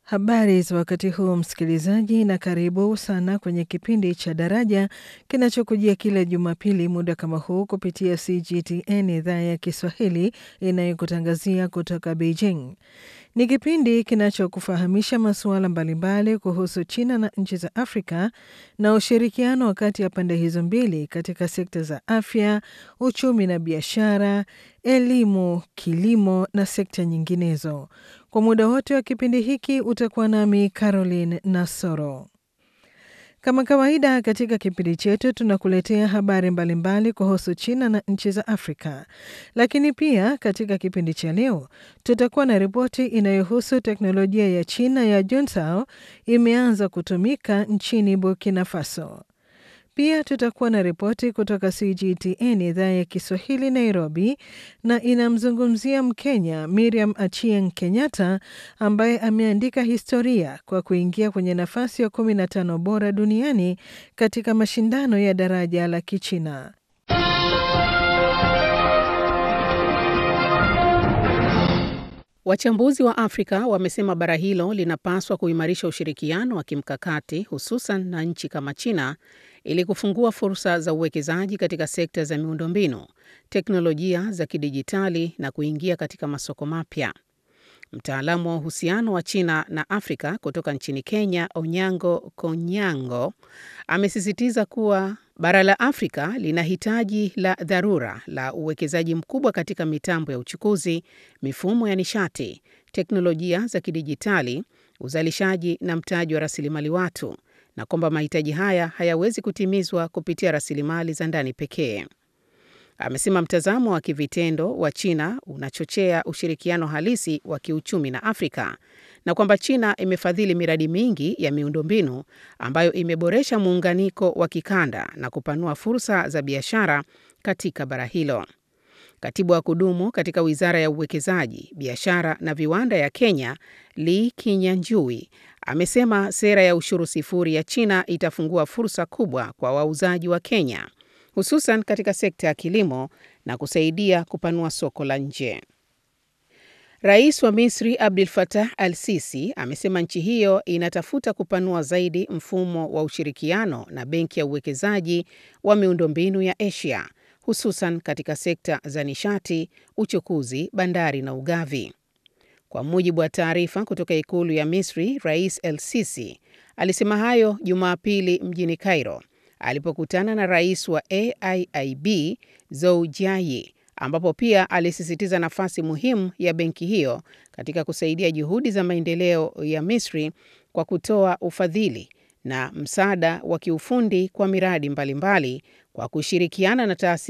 Habari za wakati huu msikilizaji, na karibu sana kwenye kipindi cha Daraja kinachokujia kila Jumapili muda kama huu kupitia CGTN idhaa ya Kiswahili inayokutangazia kutoka Beijing. Ni kipindi kinachokufahamisha masuala mbalimbali kuhusu China na nchi za Afrika na ushirikiano kati ya pande hizo mbili katika sekta za afya, uchumi na biashara, elimu, kilimo na sekta nyinginezo. Kwa muda wote wa kipindi hiki utakuwa nami Caroline Nasoro. Kama kawaida katika kipindi chetu tunakuletea habari mbalimbali kuhusu China na nchi za Afrika, lakini pia katika kipindi cha leo tutakuwa na ripoti inayohusu teknolojia ya China ya Juntao imeanza kutumika nchini Burkina Faso. Pia tutakuwa na ripoti kutoka CGTN idhaa ya Kiswahili Nairobi, na inamzungumzia Mkenya Miriam Achieng Kenyatta ambaye ameandika historia kwa kuingia kwenye nafasi ya 15 bora duniani katika mashindano ya daraja la Kichina. Wachambuzi wa Afrika wamesema bara hilo linapaswa kuimarisha ushirikiano wa kimkakati hususan na nchi kama China ili kufungua fursa za uwekezaji katika sekta za miundombinu, teknolojia za kidijitali na kuingia katika masoko mapya. Mtaalamu wa uhusiano wa China na Afrika kutoka nchini Kenya, Onyango Konyango, amesisitiza kuwa bara la Afrika lina hitaji la dharura la uwekezaji mkubwa katika mitambo ya uchukuzi, mifumo ya nishati, teknolojia za kidijitali, uzalishaji na mtaji wa rasilimali watu, na kwamba mahitaji haya hayawezi kutimizwa kupitia rasilimali za ndani pekee. Amesema mtazamo wa kivitendo wa China unachochea ushirikiano halisi wa kiuchumi na Afrika na kwamba China imefadhili miradi mingi ya miundombinu ambayo imeboresha muunganiko wa kikanda na kupanua fursa za biashara katika bara hilo. Katibu wa kudumu katika Wizara ya Uwekezaji, Biashara na Viwanda ya Kenya, Lee Kinyanjui, amesema sera ya ushuru sifuri ya China itafungua fursa kubwa kwa wauzaji wa Kenya hususan katika sekta ya kilimo na kusaidia kupanua soko la nje. Rais wa Misri Abdel Fattah al-Sisi amesema nchi hiyo inatafuta kupanua zaidi mfumo wa ushirikiano na Benki ya Uwekezaji wa Miundombinu ya Asia hususan katika sekta za nishati, uchukuzi, bandari na ugavi. Kwa mujibu wa taarifa kutoka ikulu ya Misri, Rais el-Sisi alisema hayo Jumapili mjini Cairo alipokutana na rais wa AIIB Zoujiayi, ambapo pia alisisitiza nafasi muhimu ya benki hiyo katika kusaidia juhudi za maendeleo ya Misri kwa kutoa ufadhili na msaada wa kiufundi kwa miradi mbalimbali mbali, kwa kushirikiana na taasisi